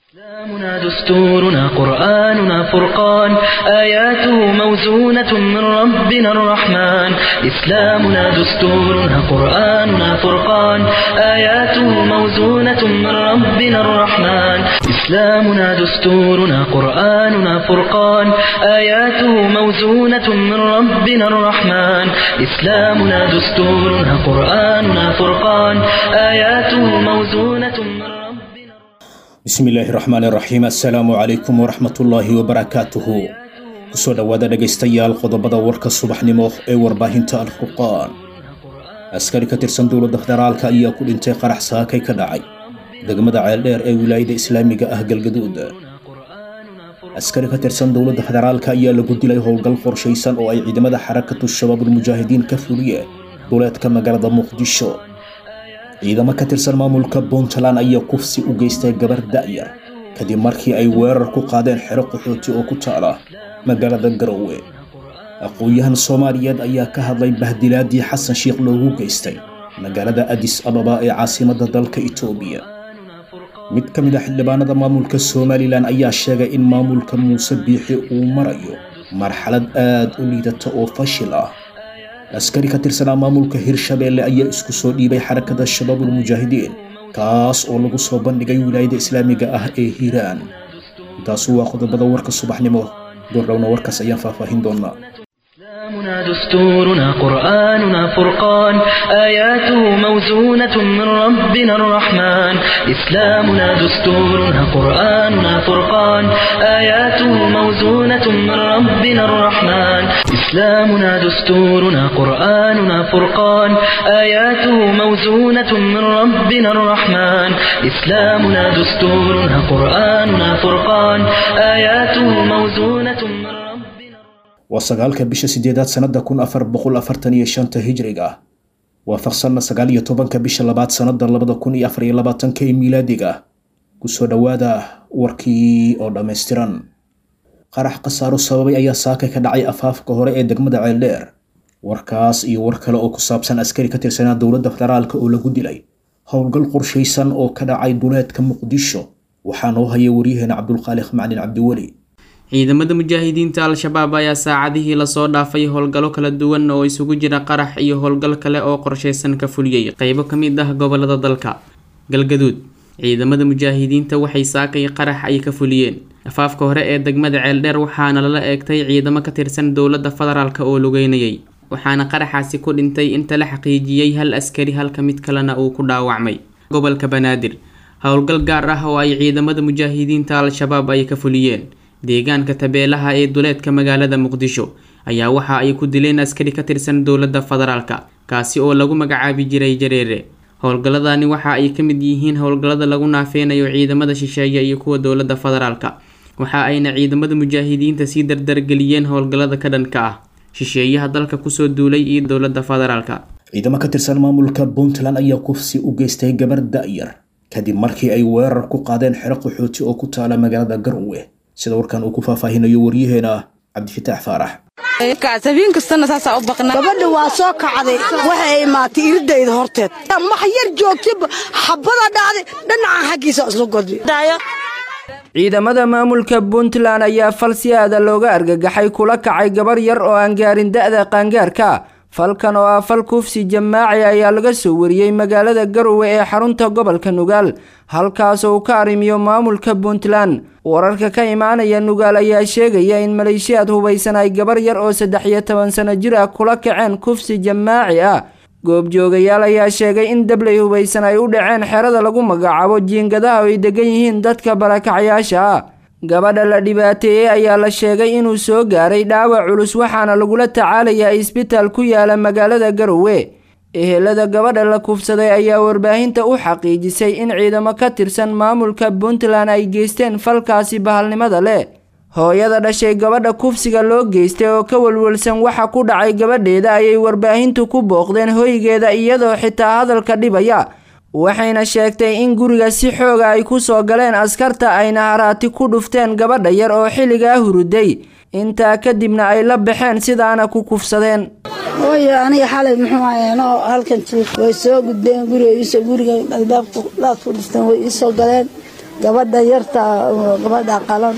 إسلامنا دستورنا قرآننا فرقان آياته موزونة من ربنا الرحمن إسلامنا دستورنا قرآننا فرقان آياته موزونة من ربنا الرحمن إسلامنا دستورنا قرآننا فرقان آياته موزونة من ربنا الرحمن إسلامنا دستورنا قرآننا فرقان آياته موزونة من ربنا bismillaahi raxmaan raxiim assalaamu calaykum waraxmatullaahi wabarakaatuhu kusoo dhowaada dhegaystayaal qodobada warka subaxnimo ee warbaahinta alfurqaan askari ka tirsan dowladda federaalka ayaa ku dhintay qarax saakay ka dhacay degmada ceeldheer ee wilaayada islaamiga ah galgaduud askari ka tirsan dowladda federaalka ayaa lagu dilay howlgal qorshaysan oo ay ciidamada xarakatu shabaabulmujaahidiin ka fuliyeen duleedka magaalada muqdisho ciidamo ka tirsan maamulka puntland ayaa kufsi u geystay gabar da'yar kadib markii ay weerar ku qaadeen xero qaxooti oo ku taala magaalada garowe aqoon-yahan soomaaliyeed ayaa ka hadlay bahdilaadii xasan sheikh loogu geystay magaalada adis ababa ee caasimadda dalka itoobiya mid ka mid a xildhibaanada maamulka somalilan ayaa sheegay in maamulka muuse biixi uu marayo marxalad aad u liidata oo fashil ah askari ka tirsanaa maamulka hirshabeelle ayaa isku soo dhiibay xarakada shabaabulmujaahidiin kaas oo lagu soo bandhigay wilaayada islaamiga ah ee hiiraan intaasu waa qodobada warka subaxnimo goordhowna warkaas ayaan faahfaahin doonaa إسلامنا دستورنا قرآننا فرقان آياته موزونة من ربنا الرحمن إسلامنا دستورنا قرآننا فرقان آياته موزونة من ربنا الرحمن إسلامنا دستورنا قرآننا فرقان آياته موزونة من ربنا الرحمن إسلامنا دستورنا قرآننا فرقان آياته موزونة من ربنا waa sagaalka bisha sideedaad sanada kun afar boqol afartan iyo shanta hijriga ah waafaqsanna sagaal iyo tobanka bisha labaad sanada labada kun iyo afar iyo labaatanka ee miilaadiga kusoo dhowaada warkii oo dhammaystiran qarax khasaaro sababay ayaa saakay ka dhacay afaafka hore ee degmada ceeldheer warkaas iyo war kale oo ku saabsan askari ka tirsanaa dowladda federaalka oo lagu dilay howlgal qorshaysan oo ka dhacay duleedka muqdisho waxaa noo haya waryaheena cabdulkhaaliq maclin cabdiweli ciidamada mujaahidiinta al-shabaab ayaa saacadihii lasoo dhaafay howlgallo kala duwan oo isugu jira qarax iyo howlgal kale oo qorshaysan ka fuliyey qeybo ka mid ah gobolada dalka galgaduud ciidamada mujaahidiinta waxay saakay qarax ay ka fuliyeen afaafka hore ee degmada ceeldheer waxaana lala eegtay ciidamo ka tirsan dowladda federaalk oo lugeynayay waxaana qaraxaasi ku dhintay inta la xaqiijiyey hal askari halka mid kalena uu ku dhaawacmay gobolka banaadir howlgal gaar ah oo ay ciidamada mujaahidiinta al-shabaab ay ka fuliyeen deegaanka tabeelaha ee duleedka magaalada muqdisho ayaa waxa ay ku dileen askari ka tirsan dowladda federaalka kaasi oo lagu magacaabi jiray jareere howlgalladani waxa ay ka mid yihiin howlgallada lagu naafeynayo ciidamada shisheeye iyo kuwa dowladda federaalka waxa ayna ciidamada mujaahidiinta sii dardargeliyeen howlgallada ka dhanka ah shisheeyaha dalka kusoo duulay iyo dowladda federaalka ciidamo ka tirsan maamulka puntland ayaa kufsi u geystay gabar da'yar kadib markii ay weerar ku qaadeen xero qaxooti oo ku taala magaalada garowe sida warkan uu ku faahfaahinayo waryaheena cabdifitaax faarax habeen kastana saasaa u baqnaa gabadha waa soo kacday waxay imaatay iridayda horteed max yar joogtaba xabada dhacday dhinaca xaggiisa isla godbi ciidamada maamulka puntland ayaa fal si aada looga argagaxay kula kacay gabar yar oo aan gaarin da-da qaangaarka falkan oo ah fal kufsi jamaaci ayaa laga soo wariyey magaalada garowe ee xarunta gobolka nugaal halkaas oo uu ka arrimiyo maamulka puntland wararka ka imaanaya nugaal ayaa sheegaya in maleeshiyaad hubaysan ay gabar yar oo saddex iyo toban sano jir ah kula kaceen kufsi jamaaci ah goobjoogayaal ayaa sheegay in dabley hubaysan ay u dhaceen xerada lagu magacaabo jiingadaha oo ay degan yihiin dadka barakacyaasha ah gabadha la dhibaateeyey ayaa la sheegay inuu soo gaaray dhaawac culus waxaana lagula tacaalayaa isbitaal ku yaala magaalada garowe ehelada gabadha la kufsaday ayaa warbaahinta u xaqiijisay in ciidamo ka tirsan maamulka puntland ay geysteen falkaasi bahalnimada leh hooyada dhashay gabadha kufsiga loo geystay oo ka walwalsan waxa ku dhacay gabadheeda ayay warbaahintu ku booqdeen hoygeeda iyadoo xitaa hadalka dhibaya waxayna sheegtay in guriga si xooga ay ku soo galeen askarta ayna haraati ku dhufteen gabadha yar oo xilligaa huruday intaa kadibna ay la baxeen sidaana ku kufsadeen hooyo aniga xalay muxuu ahayeenoo halkan jiif way soo gudbeen guriga iisoo guriga albaabka laad ku dhifteen way iisoo galeen gabadha yarta gabadha qalan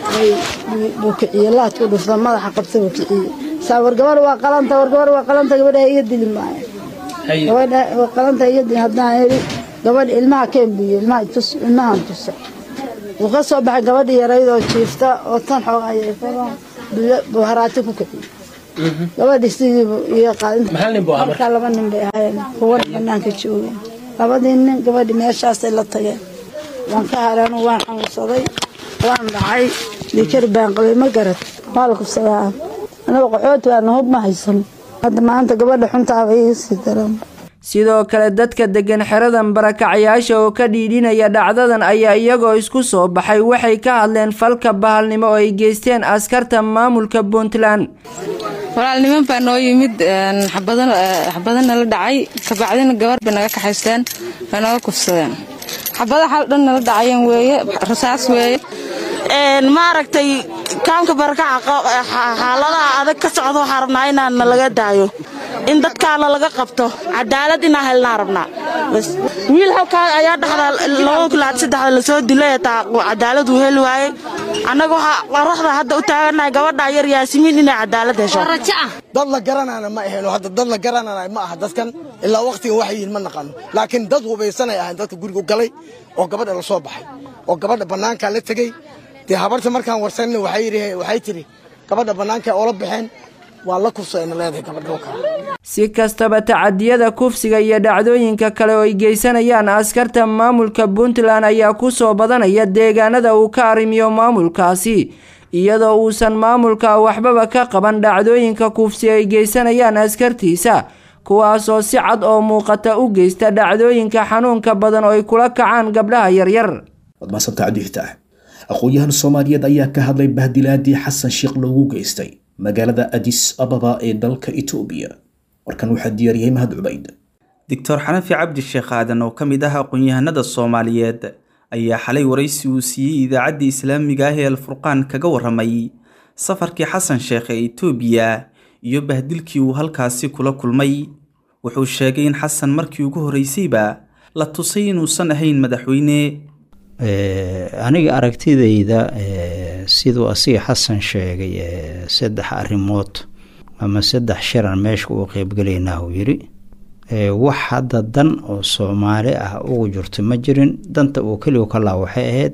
buu kiciye laadku dhufta madaxa qabta buu kiciye saa war gabar waa qalanta war gabar waa qalanta gabadha iga dili maayo gabadha waa qalanta iga dili haddaan iri gabadha ilmaha keen buuye ilmaha tus ilmahan tusa wuu ka soo baxay gabadha yaraydoo jiifta oo tan xoog ayay buu haraati ku kiciye gabadhi sidiibu iga qaadinta laba nin bay ahaayeen kuwana banaanka joogeen labadii nin gabadhi meeshaasay la tageen waan ka hareen waan xanuunsaday waan dhacay dikar baan qabay ma garad waa la kufsadaa anaga qaxooti waana hub ma haysano hadda maanta gabadha xuntaaba iga sii daran sidoo kale dadka degan xeradan barakacayaasha oo ka dhiidhinaya dhacdadan ayaa iyagoo isku soo baxay waxay ka hadleen falka bahalnimo oo ay geysteen askarta maamulka puntland walaalniman baa noo yimid xabadana la dhacay kabacdina gabar bay naga kaxaysteen way naga kufsadeen xabada xal dhan nala dhacayen weeye rasaas weeye maaragtay kaamka barakaca xaaladaha adag ka socdo waxaa rabnaa inaan nalaga daayo in dadkaana laga qabto cadaalad inaan helnaa rabnaa wiil halkaa ayaa dhexda lasoo dilay taa cadaalad uu heli waayey annaga waxaa qoraxda hadda u taaganahay gabadha yar yaasimiin inay cadaalad hesho dad la garanana ma aheno hadda dad la garanana ma aha dadkan ilaa wakhtigan waxay yihiin ma naqano laakiin dad hubaysanay ahayn dadka guriga galay oo gabadha la soo baxay oo gabadha bannaankaa la tegey dee habarta markaan warsanna waxay tiri gabadha bannaanka oola baxeen waa la kufsadayna leedahay gabadha kale si kastaba tacadiyada kufsiga iyo dhacdooyinka kale oo ay geysanayaan askarta maamulka puntland ayaa ku soo badanaya deegaanada uu ka arrimiyo maamulkaasi iyadoo uusan maamulka waxbaba ka qaban dhacdooyinka kufsi ay geysanayaan askartiisa kuwaasoo si cad oo muuqata u geysta dhacdooyinka xanuunka badan oo ay kula kacaan gabdhaha yaryar wadmaasanta cabdihitaah aqoon-yahan soomaaliyeed ayaa ka hadlay bahdilaadii xasan sheekh loogu geystay magaalada adis ababa ee dalka itoobiya warkan waxaa diyaariyey mahad cubayd doctor xanafi cabdi sheekh aadan oo ka mid ah aqoon-yahanada soomaaliyeed ayaa xalay waraysi uu siiyey idaacaddii islaamiga ah ee alfurqaan kaga warramay safarkii xasan sheekh ee itoobiya iyo bahdilkii uu halkaasi kula kulmay wuxuu sheegay in xasan markii ugu horreysayba la tusay inuusan ahayn madaxweyne aniga aragtidayda siduu asiga xasan sheegay saddex arrimood ama saddex shiran meesha uu qeybgelaynaa uu yidhi wax hadda dan oo soomaali ah ugu jirto ma jirin danta uu keligu ka laa waxay ahayd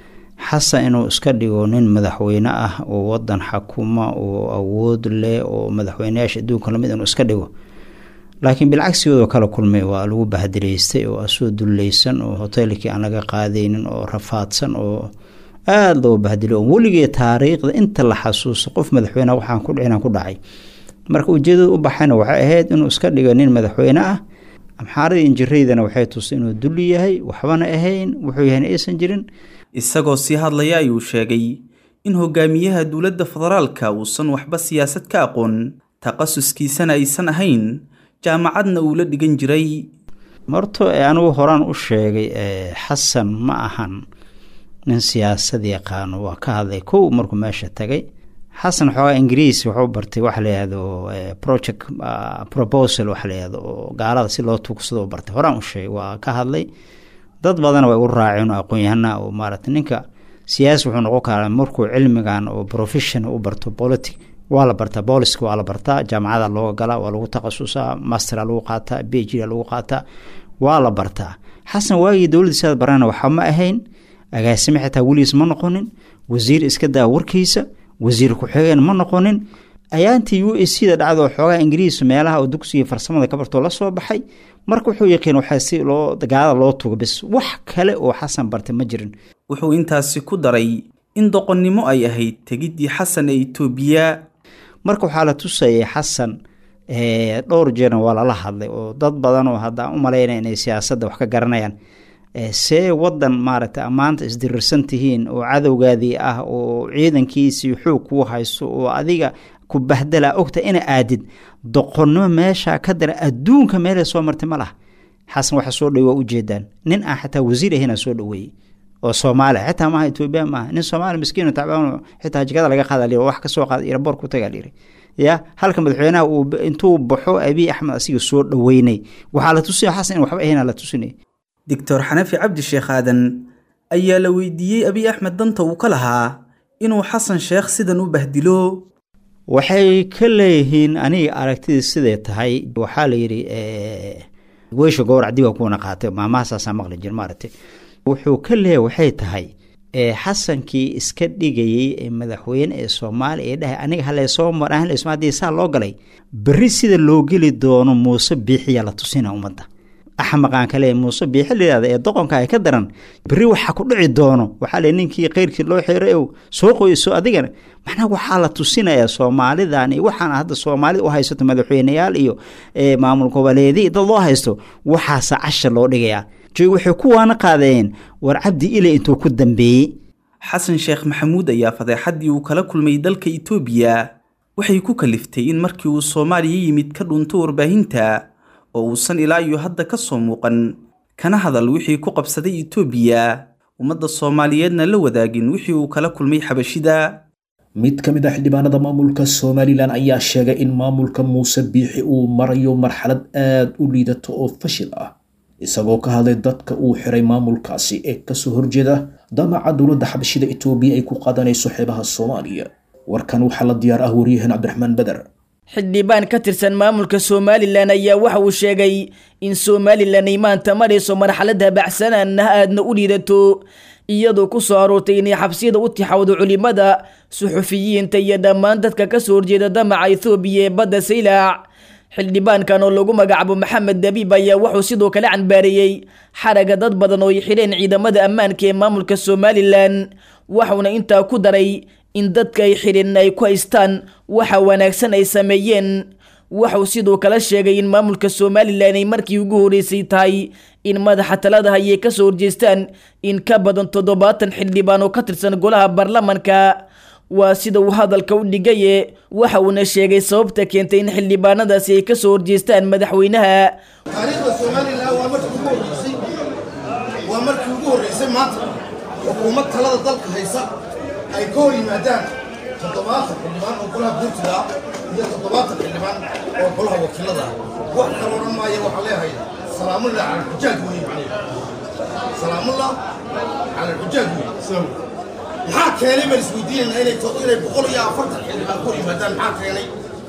xasan inuu iska dhigo nin madaxweyne ah oo wadan xakuma oo awood leh oo madaxweyneyaasha adduunka lamid inuu iska dhigo laakiin bilcagsigoodoo kala kulmay waa lagu bahdilaystay oo asoo dullaysan oo hoteelkii aan laga qaadaynin oo rafaadsan oo aada loo bahdilay oo weligee taariikhda inta la xasuuso qof madaxweyne waxaan ku dhicin ku dhacay marka ujeedada u baxayna waxay ahayd inuu iska dhigo nin madaxweyne ah amxaaradii injiraydana waxay tusay inuu dulli yahay waxbana ahayn wuxuu yahayna aysan jirin isagoo sii hadlaya ayuu sheegay in hogaamiyaha dowladda federaalka uusan waxba siyaasad ka aqoon takhasuskiisana aysan ahayn jaamacadna uu la dhigan jiray horto anigu horaan u sheegay xasan ma ahan nin siyaasad yaqaano waa ka hadlay kow markuu meesha tagay xasan xoogaa ingiriis wuxuu bartay waxa layihahdo project proposal waxa layihahdo oo gaalada si loo tuugsado bartay horaan u sheegay waa ka hadlay dad badana way u raaceen oo aqoon-yahana oo maarata ninka siyaasi wuxuu noqon karaa markuu cilmigan oo profession u barto politic waa la bartaa booliska waa la bartaa jaamacada looga galaa waa lagu takhasusaa mastera lagu qaataa b h d lagu qaataa waa la bartaa xasan waagii dowladdiisaad barana waxa ma ahayn agaasime xitaa weligiis ma noqonin wasiir iska daa warkiisa wasiir ku-xigeen ma noqonin ayaantii u s c da dhacdo xoogaha ingiriis meelaha oo dugsiga farsamada ka bartoo la soo baxay marka wuxuu yaqiin waxaa si loo gaalada loo tugo bis wax kale oo xasan bartay ma jirin wuxuu intaasi ku daray in doqonnimo ay ahayd tegiddii xasan ee itoobiya marka waxaa la tusayay xasan dhowr jeerna waa lala hadlay oo dad badan oo haddaan u malaynaya inay siyaasadda wax ka garanayaan see wadan maaragtay maanta isdirirsan tihiin oo cadowgaadii ah oo ciidankiisii xoog kuu hayso oo adiga ku bahdalaa ogta ina aadid doqonnimo meesha ka dara adduunka meelay soo martay ma laha xasan waxa soo dhawey waa ujeedaan nin aan xataa wasiir ahayna soo dhaweeyey oo soomaaliya xitaa maaha etoobiya maaha nin soomaaliya miskiin tacbaan xitaa jikada laga qaada liri wax ka soo qaada iraboor ku tagaa liri ya halka madaxweynaha uu intuu baxo abiy axmed asiga soo dhaweynay waxaa la tusinaya xasan in waxba ahayna la tusinay doctor xanafi cabdi sheekh aadan ayaa la weydiiyey abiy axmed danta uu ka lahaa inuu xasan sheekh sidan u bahdilo waxay ka leeyihiin aniga aragtidii siday tahay waxaa la yidhi weysha gowrac dib kuwana qaatay maamahasaasaa maqli jir maaragtay wuxuu ka leeyahay waxay tahay xasankii iska dhigayey ee madaxweyne ee soomaaliya ee dhahay aniga haleesoo maraan haddii saa loo galay berri sida loo geli doono muuse biixiyaa la tusina ummadda axmaqaan kale muuse biixi layihahda ee doqonka ay ka daran berri waxaa ku dhici doono waxaa le ninkii keyrkii loo xiray ow soo qoyso adigana macnaha waxaa la tusinayaa soomaalidan iyo waxaan hadda soomaalida u haysato madaxweyneyaal iyo maamul goboleedii dad loo haysto waxaasa cashar loo dhigayaa joog waxay ku waana qaadeen war cabdi ile intuu ku dambeeyey xasan sheekh maxamuud ayaa fadeexaddii uu kala kulmay dalka itoobiya waxay ku kaliftay in markii uu soomaaliya yimid ka dhunto warbaahinta oo uusan ilaa iyo hadda ka soo muuqan kana hadal wixii ku qabsaday itoobiya ummadda soomaaliyeedna la wadaagin wixii uu kala kulmay xabashida mid ka mid ah xildhibaanada maamulka somalilan ayaa sheegay in maamulka muuse biixi uu marayo marxalad aad u liidato oo fashil ah isagoo ka hadlay dadka uu xiray maamulkaasi ee kasoo horjeeda damaca dowladda xabashida itoobiya ay ku qaadanayso xeebaha soomaaliya warkan waxaa la diyaar ah waryahan cabdiraxmaan beder xildhibaan ka tirsan maamulka somalilan ayaa waxa uu sheegay in somalilan ay maanta marayso marxaladda baxsanaan ah aadna u liidato iyadoo ku soo aroortay inay xabsiyada u tixawdo culimada suxufiyiinta iyo dhammaan dadka kasoo horjeeda damaca ethoobiya ee badda saylac xildhibaankan oo lagu magacaabo maxamed dabiib ayaa wuxuu sidoo kale canbaareeyey xaraga dad badan oo ay xidheen ciidamada ammaanka ee maamulka somalilan waxauna intaa ku daray in dadka ay xidheen ay ku haystaan waxa wanaagsan ay sameeyeen waxuu sidoo kale sheegay in maamulka somalilan ay markii ugu horeysay tahay in madaxa talada hayay kasoo horjeestaan in ka badan toddobaatan xildhibaan oo ka tirsan golaha baarlamanka waa sida uu hadalka u dhigaye waxa uuna sheegay sababta keentay in xildhibaanadaasi ay kasoo horjeestaan madaxweynaha taariikhda somalilan waa markii ugu horreysay waa markii ugu horreysay maanta xukuumad talada dalka haysa ay ka hor yimaadaan toddobaatan xildhibaan oo golaha guurtida ah iyo toddobaatan xildhibaan oo golaha wakiilada ah wax kale odhan maaya waxaa leeyahay salaamullah cala alxujaaj weeye macnaheedu salaamullah cala alxujaaj weeye maxaa keenay baan isweydiinayna inay inay boqol iyo afartan xildhibaan ku hor yimaadaan maxaa keenay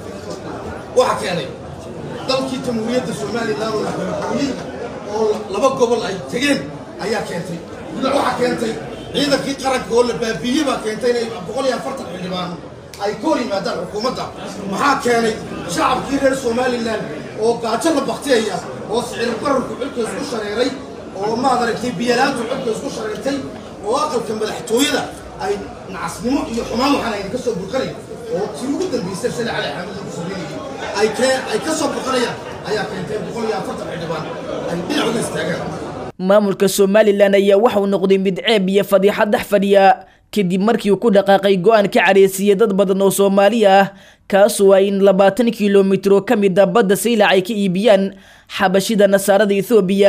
waxa keenay dalkii jamhuuriyadda somalilan oo la xooxooyey oo laba gobol ay tegeen ayaa keentay waxaa keentay ciidankii qaranka oo la baabiiyey baa keentay inay boqol iyo afartan xildhibaan ay ka hor yimaadaan xukuumadda maxaa keenay shacabkii reer somalilan oo gaajo la baktiyaya oo sicir qararku xilka isku shareeray oo maad aragtay biyalaantu xilka isku shareertay oo aqalka madaxtooyada ay nacasnimo iyo xumaan waxaan ayna ka soo burqanayn oo tii ugu dambaysay sida cali xaamid lagu sameynayay ay kee ay ka soo burqanayaan ayaa keentay boqol iyo afartan xildhibaan ay dhinac uga istaagaan maamulka somalilan ayaa waxauu noqday mid ceeb iyo fadiixad dhex fadhiya kadib markii uu ku dhaqaaqay go-aan ka careysiiyey dad badan oo soomaali ah kaasoo ay in labaatan kilomitir oo ka mid a badda saylac ay ka iibiyaan xabashida nasaarada ethoobiya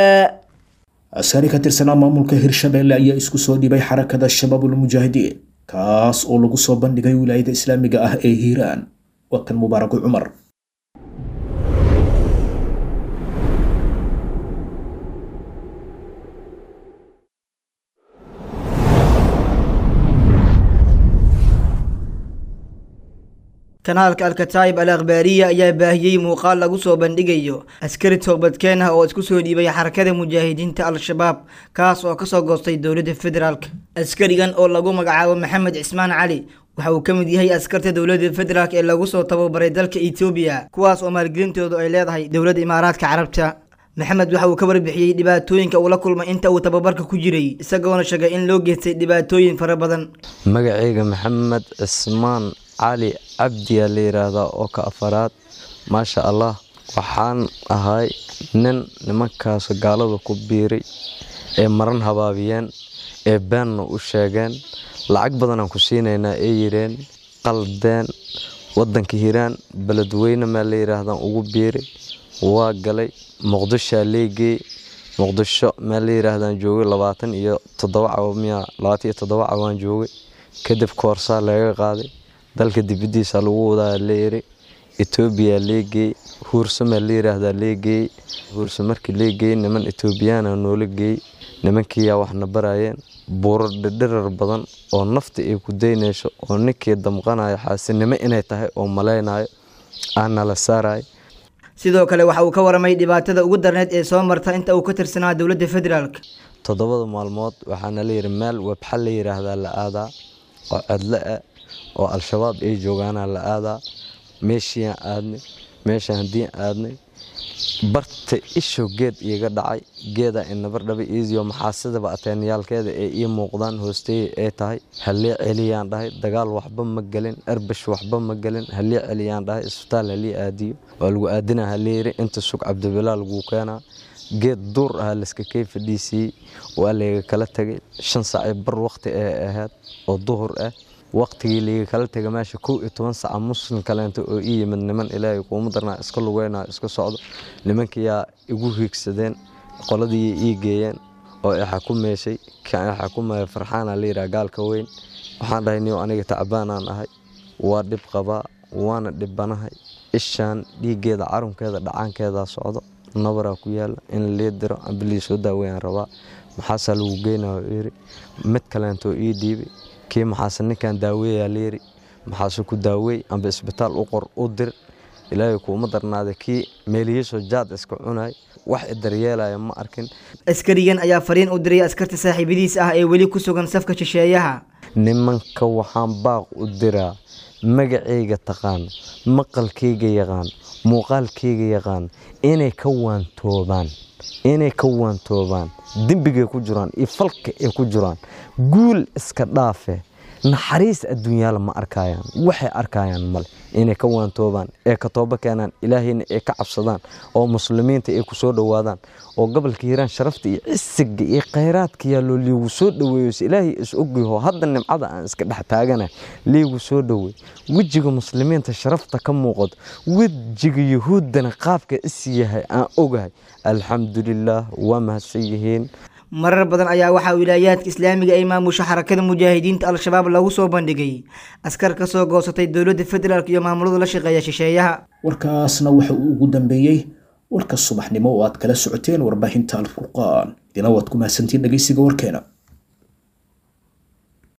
askari ka tirsanaa maamulka hirshabelle ayaa isku soo dhibay xarakada shabaabul mujaahidiin kaas oo lagu soo bandhigay wilaayada islaamiga ah ee hiiraan waa kan mubaaraku cumar kanaalka alkataayib al akhbaariya ayaa baahiyey muuqaal lagu soo bandhigayo askari toobadkeen ah oo isku soo dhiibay xarakada mujaahidiinta al-shabaab kaas oo kasoo goostay dowladda federaalk askarigan oo lagu magacaabo maxamed cismaan cali waxa uu ka mid yahay askarta dowladda federaalk ee lagu soo tababaray dalka etoobiya kuwaas oo maalgelintoodu ay leedahay dowladda imaaraadka carabta maxamed waxa uu ka warbixiyey dhibaatooyinka uu la kulmay inta uu tababarka ku jiray isagoona sheegay in loo geystay dhibaatooyin fara badan magacayga maxamed cismaan cali cabdiyaa la yidhaahdaa oo ka afaraad maasha allah waxaan ahay nin nimankaas gaalada ku biiray ee maran habaabiyeen ee beenna u sheegeen lacag badanaan ku siinaynaa ee yidheen qaldeen waddanka hiiraan beledweyne maa la yidhaahdaan ugu biiray waa galay muqdishoa leegeey muqdisho maa la yidhaahdaan joogay labaatan iyo toddoba cawa miya labaatan iyo toddoba cawaan joogay kadib koorsaa laga qaaday dalka dibadiisa lagu wadaa leeyiri etoobiya leegeey huursamaa la yiraahdaa leegeey huursa markii leegeey niman etoobiyaana noola geey nimankiiyaa waxna barayeen buuro dhidhirar badan oo nafta ay ku daynayso oo ninkii damqanayo xaasinimo inay tahay oo malaynayo aana la saarayo sidoo kale waxa uu ka waramay dhibaatada ugu darneed ee soo marta inta uu ka tirsanaa dowladda federaalk toddobada maalmood waxaana la yidhi meel webxa la yidhaahdaa la aadaa oo cedlo ah oo al-shabaab ay joogaana la aadaa meeshiiaan aadnay meeshaan haddiin aadnay barta isho geed iiga dhacay geeda inabardhaba iisiyo maxaasidaba ateenyaalkeeda ee ii muuqdaan hoosteeye ay tahay halii celiyaan dhahay dagaal waxba ma gelin erbash waxba ma gelin halii celiyaan dhahay isbitaal halii aadiyo waa lagu aadina haleeyiri inta sug cabdibilaa laguu keenaa geed duur ah layska kay fadhiisiiyey waa layga kala tegay shan saacii bar waqti ee ahayd oo duhur ah waqtigii liiga kala tega meesha kow iyo toban saca muslim kaleento oo ii yimid niman ilaahay kuuma darnaa iska lugeynayo iska socdo nimankiyaa igu hiigsadeen qoladii ii geeyeen oo i xakumaysay kan i xakumaya farxaana layidhaha gaalka weyn waxaan dhahay niyo aniga tacbaanaan ahay waa dhib qabaa waana dhibbanahay ishaan dhiiggeeda carunkeeda dhacaankeedaa socdo nabaraa ku yaala in lii diro amba lii soo daaweeyaan rabaa maxaasaa lagu geynayo yiri mid kaleentoo ii dhiibay kii maxaase ninkan daaweeyaa layiri maxaase ku daaweey amba isbitaal u qor u dir ilaahay kuuma darnaada kii meeliyiisoo jaad iska cunay wax i daryeelaya ma arkin askarigan ayaa fariin u diray askarta saaxiibadiis ah ee weli ku sugan safka shisheeyaha nimanka waxaan baaq u diraa magacayga taqaan maqalkayga yaqaan muuqaalkayga yaqaan inay ka waantoobaan inay ka waantoobaan dembigay ku jiraan iyo falka ay ku jiraan guul iska dhaafe naxariis adduunyaala ma arkayaan waxay arkayaan male inay ka waantoobaan ee ka toobo keenaan ilaahayna ay ka cabsadaan oo muslimiinta ay ku soo dhowaadaan oo gobolka hiiraan sharafta iyo cisiga iyo khayraadka yaaloo liigu soo dhoweeyo se ilaahay is ogyaho hadda nimcada aan iska dhex taagana liigu soo dhoweey wejiga muslimiinta sharafta ka muuqato wejiga yuhuuddana qaabka is yahay aan ogahay alxamdulilaah waa mahadsan yihiin marar badan ayaa waxaa wilaayaadka islaamiga ay maamusha xarakada mujaahidiinta al-shabaab lagu soo bandhigay askar ka soo goosatay dowladda federaalk iyo maamulada la shaqeeya shisheeyaha warkaasna waxa uu ugu dambeeyey warka subaxnimo oo aad kala socoteen warbaahinta alfurqaan idina waad ku mahadsantiin dhegeysiga warkeena